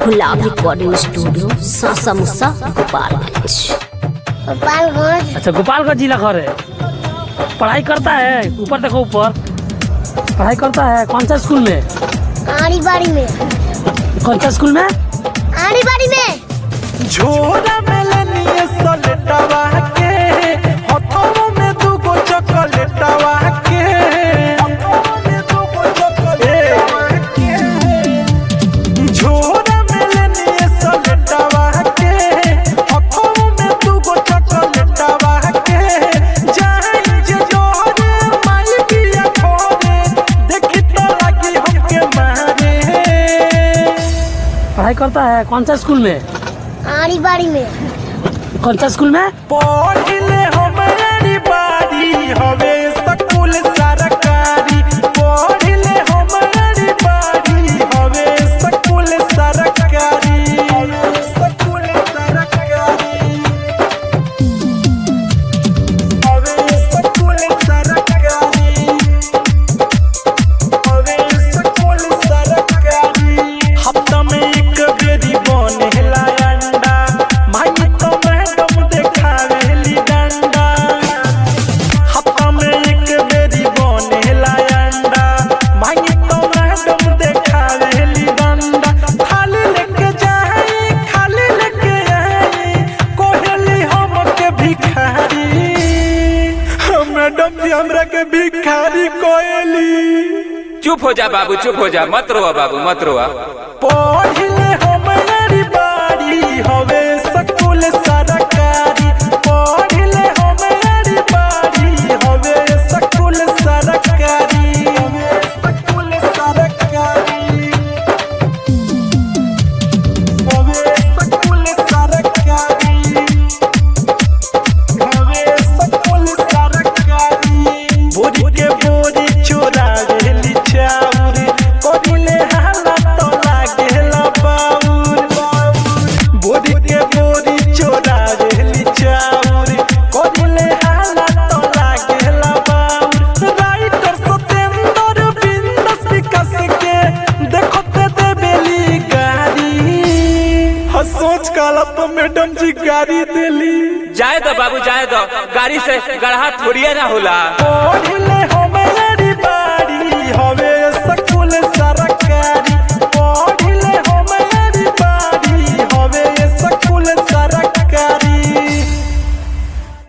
गुलाब recording studio सासा मुसा गोपालगंज गोपालगंज अच्छा गोपालगंज जिला घर है पढ़ाई करता है ऊपर देखो ऊपर पढ़ाई करता है कौन सा स्कूल में आड़ी बाड़ी में कौन सा स्कूल में आड़ी बाड़ी में झोरा में लेनिए सलेटवा के हथवा में दूगो चॉकलेटवा के हथवा में दूगो चॉकलेटवा के झोरा में लेनिए सलेटवा के हथवा में दूगो चॉकलेटवा के जाई जे जोरे माई बिया खोरे देखी तो लगी हमके मारे पढ़ाई करता है कौन सा स्कूल में आड़ी बाड़ी में कौन सा स्कूल में पढ़ले हमारी बारी हवे स्कूल सरकारी पढ़ले हमारी बारी हवे स्कूल सरकारी स्कूल सरकारी हवे स्कूल सरकारी हवे स्कूल सरकारी हफ्ता में एक बेरी बनेला अंडा माई तो मैडम देखावेली डंडा हफ्ता में एक बेरी बनेला अंडा माई तो मैडम देखावेली डंडा खाली लेके जाई खाली लेके आई कोहेली हमके भिखारी मैडम जी हमरा के भिखारी कोहेली चुप हो जा बाबू चुप हो जा मत रोआ बाबू मत रोआ पढ़ले हमारी बारी हवे स्कूल सरकारी पढ़ले हमारी बारी हवे स्कूल सरकारी हवे स्कूल सरकारी हवे स्कूल सरकारी हवे स्कूल सरकारी बोरी के बोरी चोरा गेली चाउर करिले हाला तो लागेला बाउर बोरी के बोरी चोरा गेली चाउर करिले हाला तो लागेला बाउर राइटर सतेंद्र बिंदस विकास के देखो ते देबेली गाड़ी हाँ सोच काला तो मैडम जी गाड़ी देली जाए दो बाबू जाए दो गाड़ी से गढ़ा थोड़िए ना होला पढ़ले हमारी बारी हवे